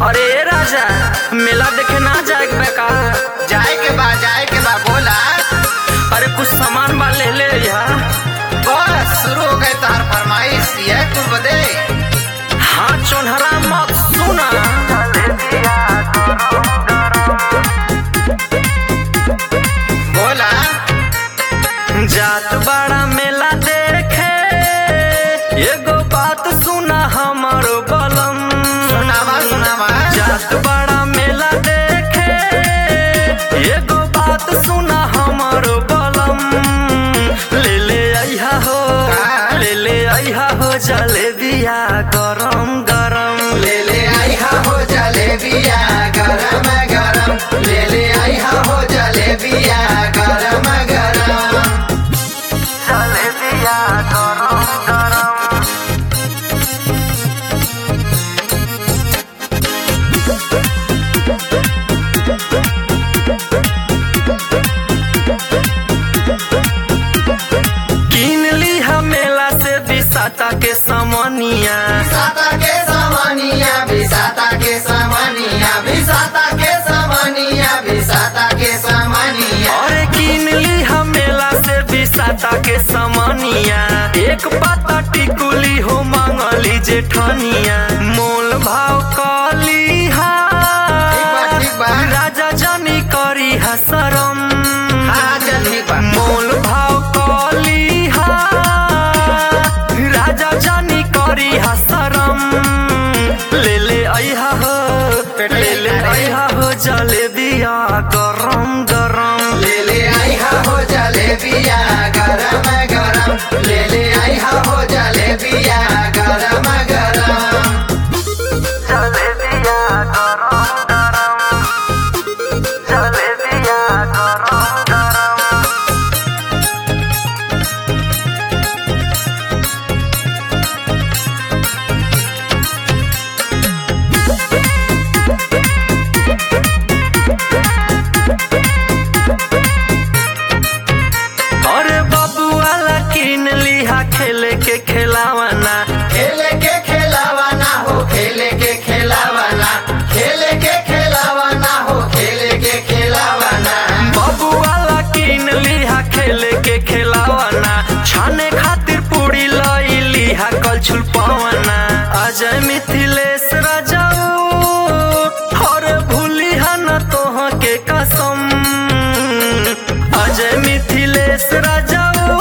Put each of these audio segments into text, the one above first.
अरे राजा मेला देखे ना जाए के का जाए के बा जाए के बा बोला अरे कुछ सामान बा ले ले यार बस शुरू हो गए तार फरमाइश ये तू बदे हाँ चोनहरा मत सुना बोला जात बड़ा मेला देखे एगो बात सुना हमरो बलम सुनावा सुनावा जात बड़ा मेला देखे एगो बात सुना हमरो बलम ले ले आइहा हो का? ले ले आइहा हो जलेबिया गरम गरम ले ले आई हा हो जलेबिया गरम गरम ले ले आई हा हो जलेबिया गरम गरम जलेबिया गरम गरम किन ली मेला से बिसाता के समनिया साता के सामानिया बिसाता के सामानिया बिसाता के सामानिया बिसाता के सामानिया और किन ली मेला से बिसाता के समनिया एक पाता टिकुली हो मांगली जेठनिया मोल भाव कली हा ठीक बा, ठीक बा। राजा जानी करी हसरम हाँ चल ठीक बा मोल भाव कली हा राजा जानी करी हसरम ले ले आइहा हो ले ले आइहा हो जलेबिया गरम गरम ले ले आई हा हो जलेबिया गरम गरम ले ले आई हा हो जलेबिया गरम गरम जलेबिया गरम गरम जलेबिया गरम गरम अरे बाबू वाला किन लिहा खेले के खिलावना खेले के खेलावाना हो खेले के खेलावाना खेले के खेलावाना हो खेले के खेलावाना बाबू वाला किन लिहा खेले के खिलावना छाने खातिर पूरी लई लिहा कल छुल पवना अजय मिथिलेश राजाऊ और भूली न तोह के कसम अजय मिथिलेश राजाऊ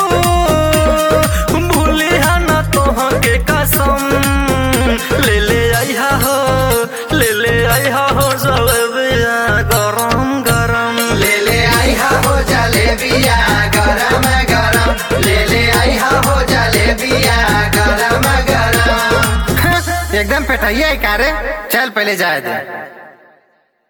भूली न तोह के कसम ले ले आइहा हो ले ले आइहा हो जलेबिया गरम गरम ले ले आई हा हो जलेबिया गरम गरम ले ले आई हा हो जलेबिया गरम गरम एकदम पेटाइए कारे चल पहले जाए दे